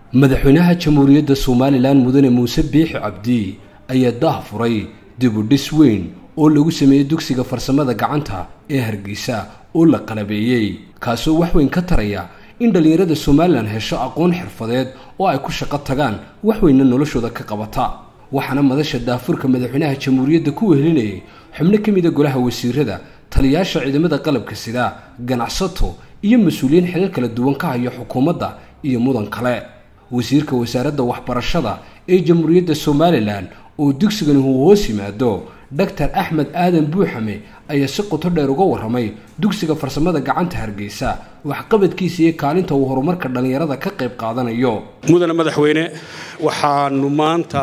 madaxweynaha jamhuuriyadda somalilan mudane muuse biixi cabdi ayaa daah furay dibudhis weyn oo lagu sameeyey dugsiga farsamada gacanta ee hargeysa oo la qalabeeyey kaasoo wax weyn ka taraya in dhallinyarada somalilan hesho aqoon xirfadeed oo ay ku shaqo tagaan wax weynna noloshooda ka qabata waxaana madasha daafurka madaxweynaha jamhuuriyadda ku wehelinayay xubno ka mida golaha wasiirada taliyaasha ciidamada qalabka sida ganacsato iyo mas-uuliyiin xilal kala duwan ka haya xukuumadda iyo mudan kale wasiirka wasaaradda waxbarashada ee jamhuuriyadda somalilan oo dugsigani uu hoos yimaado doctor axmed aadan buuxame ayaa si qoto dheer uga warramay dugsiga farsamada gacanta hargeysa waxqabadkiisa iyo kaalinta uu horumarka dhallinyarada ka qayb qaadanayo mudane madaxweyne waxaanu maanta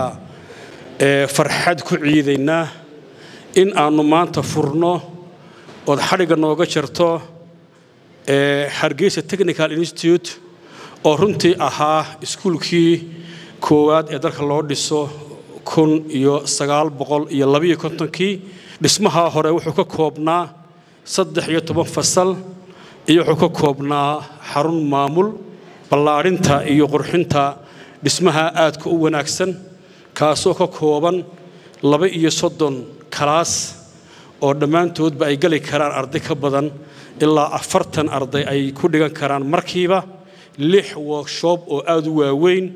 farxad ku ciidaynaa in aannu maanta furno ood xadhigga nooga jarto hargeysa technical institute oo runtii ahaa iskuulkii koowaad ee dalka loo dhiso kun iyo sagaal boqol iyo labiyo kontonkii dhismaha hore wuxuu ka koobnaa saddex iyo toban fasal iyo wuxuu ka koobnaa xarun maamul ballaadhinta iyo qurxinta dhismaha aadka u wanaagsan kaasoo ka kooban laba iyo soddon kalaas oo dhammaantoodba ay geli karaan arday ka badan ilaa afartan arday ay ku dhigan karaan markiiba lix workshop oo aad u waaweyn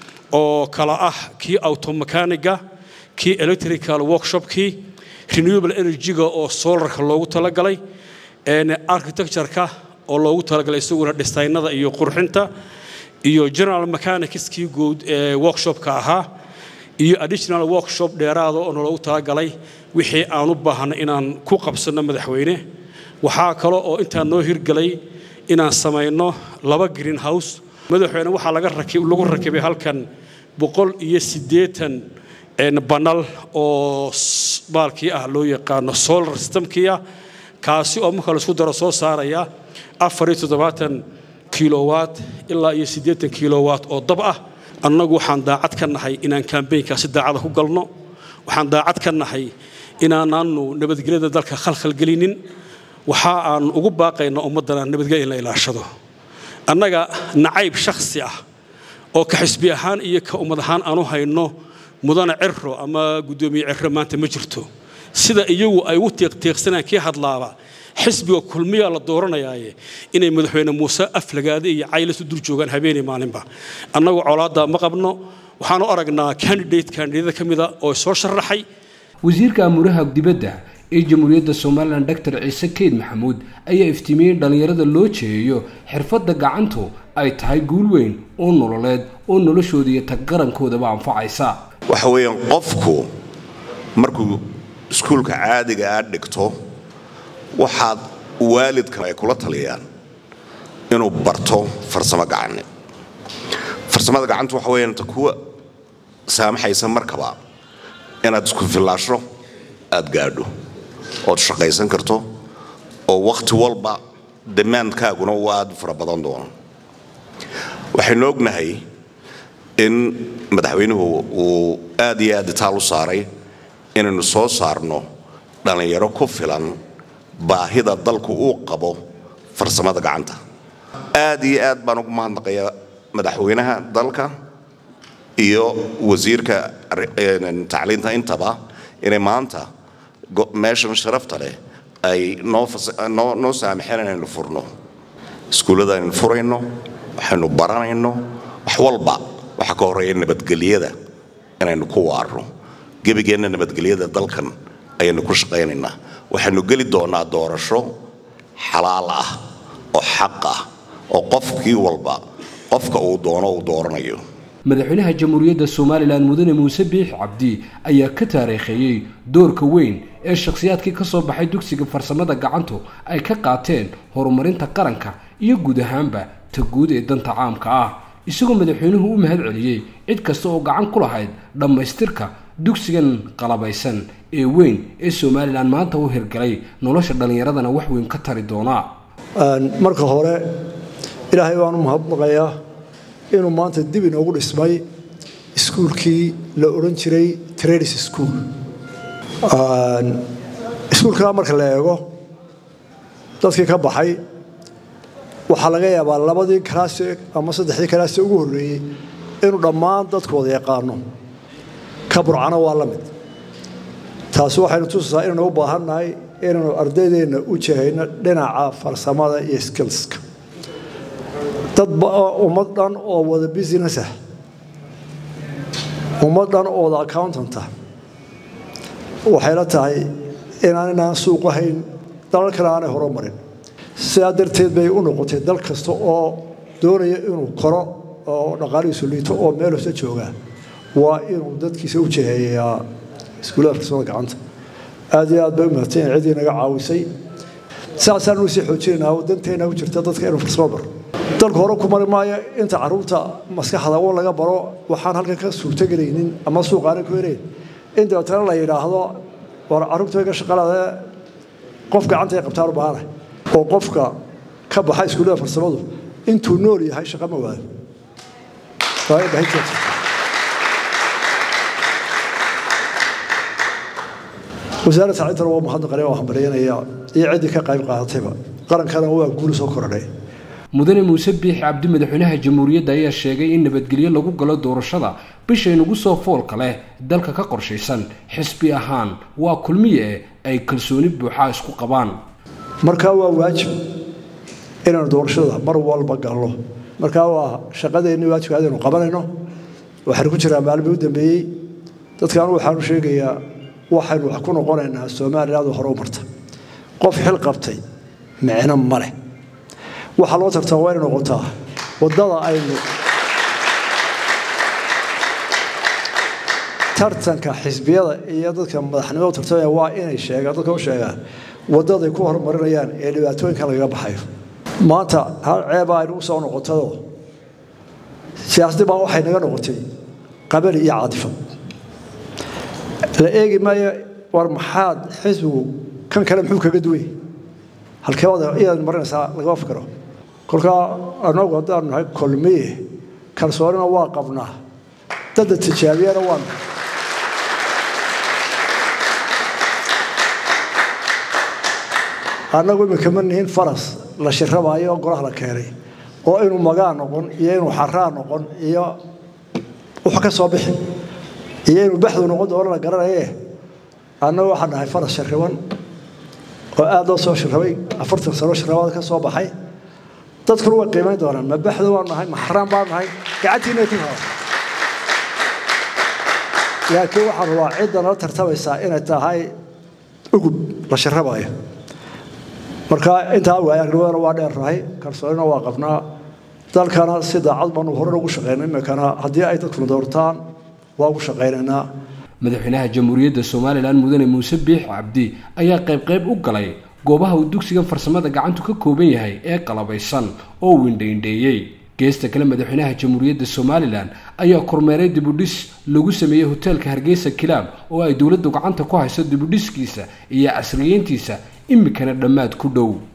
oo kala ah kii automechaniga kii electrical workshopkii renewable energy-ga oo solarka loogu talagalay architecture-ka oo loogu talagalay isaguna dhisaynada iyo qurxinta iyo general mechanicskii guud ee workshopka ahaa iyo additional workshop dheeraada oo loogu talagalay wixii aan u baahnay inaan ku qabsanno madaxweyne waxaa kale oo intaa noo hirgelay inaan samayno laba green house madaxweyne waxaa lagu rakibay halkan boqol iyo siddeetan banal oo baalkii ah loo yaqaano solar systemkii ah kaasi oo marka laisku daro soo saaraya afar iyo toddobaatan kilowatt ilaa iyo siddeetan kilowatt oo dab ah annagu waxaan daacad ka nahay inaan kambaynkaasi daacada ku galno waxaan daacad ka nahay inaanaanu nabadgelyada dalka khalkhalgelinin waxa aan ugu baaqaynaa ummaddana nabadgelya in la ilaashado annaga nacayb shakhsi ah oo ka xisbi ahaan iyo ka ummad ahaan aanu hayno mudane cirro ama guddoomiye cirro maanta ma jirto sida iyagu ay u tiiqtiiqsanaan kii hadlaaba xisbiga kulmiyaa la dooranayaaye inay madaxweyne muuse aflagaade iyo caylasu dul joogaan habeenii maalinba annagu colaadda ma qabno waxaanu aragnaa candidate candidada ka mida oo soo sharaxay wasiirka amuuraha dibadda ee jamhuuriyadda somalilan doctor ciise keyd maxamuud ayaa iftiimiyey in dhallinyarada loo jeeyeeyo xirfadda gacantu ay tahay guul weyn oo nololeed oo noloshooda iyo tag qarankoodaba anfacaysa waxa weeyaan qofku markuu iskuulka caadiga aad dhigto waxaad waalidka ay kula taliyaan inuu barto farsamo gacane farsamada gacantu waxa weeyaan ta kuwa saamaxaysa markaba inaad isku fillaasho aad gaadho ood shaqaysan karto oo wakhti walba damaandkaaguna uu aad u fara badan doono waxaynu ognahay in madaxweynuhu uu aad iyo aad itaal u saaray inaynu soo saarno dhallinyaro ku filan baahida dalku uu qabo farsamada gacanta aad iyo aad baan ugu mahadnaqayaa madaxweynaha dalka iyo wasiirka tacliinta intaba inay maanta meeshan sharafta leh ay noo saamaxeen inaynu furno iskuullada aynu furayno waxaynu baranayno wax walba waxaa ka horreeya nabadgelyada inaynu ku waarno gebigeenna nabadgelyada dalkan ayaynu ku shaqaynaynaa waxaynu geli doonnaa doorasho xalaal ah oo xaq ah oo qofkii walba qofka uu doono uu dooranayo madaxweynaha jamhuuriyadda somalilan mudane muuse biix cabdi ayaa ka taariikheeyey doorka weyn ee shakhsiyaadkii ka soo baxay dugsiga farsamada gacantu ay ka qaateen horumarinta qaranka iyo guud ahaanba ta guud ee danta caamka ah isagoo madaxweynuhu u mahad celiyey cid kasta oo gacan ku lahayd dhammaystirka dugsigan qalabaysan ee weyn ee somalilan maanta u hirgalay nolosha dhallinyaradana wax weyn ka tari doonaa marka hore ilaahay baan u mahadnaqayaa inuu maanta dib inoogu dhismay iskuulkii la odhan jiray tradis school iskuulkaa marka la eego dadkii ka baxay waxaa laga yaabaa labadii kalaase ama saddexdii kalaase ugu horreeyey inuu dhammaan dadkooda yaqaano ka burcana waa la mid taasi waxaynu tusaysaa inaynu u baahannahay inaynu ardaydeenna u jahayno dhinaca farsamada iyo skillska dad ummad dhan oo wada business ah ummad dhan oo wada accountanta waxayla tahay inaan inaan suuq ahayn dalal kale aanay horumarin sidaa darteed bay u noqotay dal kasta oo doonaya inuu koro oo dhaqaalihiisu liito oo meel hoose joogaa waa inuu dadkiisa u jaheeyaa iskuullada farsamada gacanta aad iyo aad bay u mahadsan ciddii naga caawisay saasaan u sii xoojinaynaa danteena u jirta dadka inuu farsamo baro dalku hore ku mari maayo inta caruurta maskaxda un laga baro waxaan halkan ka suurtogelaynin ama suuqaanay ku helayn in dabeetana la yidhaahdo war caruurta way ka shaqalaadee qof gacanta ay qabtaan u baahana oo qofka ka baxa iskuullada farsamadu intuu nool yahay shaqa ma waado waayo bahinteed wasaaradda sacintana waa mahadnaqanaya waa hambalyanaya iyo ciddii ka qayb qaadatayba qarankana waa guul soo korodhay mudane muuse biix cabdi madaxweynaha jamhuuriyadda ayaa sheegay in nabadgelyo lagu galo doorashada bishaynugu soo foolka leh dalka ka qorshaysan xisbi ahaan waa kulmiye ay kalsooni buuxaa isku qabaan markaa waa waajib inaanu doorashada mar walba galno markaa waa shaqadeenni waajibka adaynu qabanayno waxaynu ku jiraa maalmii u dambeeyey dadkan waxaanu sheegayaa waxaynu wax ku noqonaynaa somaliland hore u marta qof xil qabtay micno ma leh waxaa loo tartaa waa inay noqotaa waddada aynu tartanka xisbiyada iyo dadka madaxnimada u tartamaya waa inay sheegaan dadka u sheegaan waddaday ku horumarinayaan ee dhibaatooyinkan lagaga baxayo maanta hal ceeba aynu u soo noqotayoo siyaasadii baa waxay naga noqotay qabali iyo caadifad la eegi maayo war maxaad xisbigu kan kale muxuu kaga duway halkeebada iyaad marinaysaa lagama fikiro kolkaa anagu haddaanu nahay kolmiye kalsoonina waa qabnaa dadda tijaabiyana waanu annagu imika ma nihin faras la shirabaayo oo golaha la keenay oo inuu magaa noqon iyo inuu xaraa noqon iyo wax ka soo bixi iyo inuu baxdu noqon doono la garanaye annagu waxaan nahay faras shirriban oo aad loo soo shirrabay afartan sano shirrabaad ka soo baxay dadkuna way qiimayn doonaan ma baxda waan nahay ma xaraan baan nahay gacantiina ku hada laakiin waxaan rabaa cidda nala tartamaysaa inay tahay ugub la shirrabayo marka intaa waaya arnimadana waa dheernahay kalsoonina waa qabnaa dalkana si daacad baanu hore ugu shaqaynay imikana haddii ay dadkuna doortaan waa ugu shaqaynaynaa madaxweynaha jamhuuriyadda somalilan mudane muuse biix cabdi ayaa qaybqayb u galay goobaha uu dugsigan farsamada gacantu ka kooban yahay ee qalabaysan oo windhaindheeyey geesta kale madaxweynaha jamhuuriyadda somalilan ayaa kormeeray dibudhis lagu sameeyey hoteelka hargeysa kilaab oo ay dowladdu gacanta ku hayso dibudhiskiisa iyo casriyeyntiisa imikana dhammaad ku dhow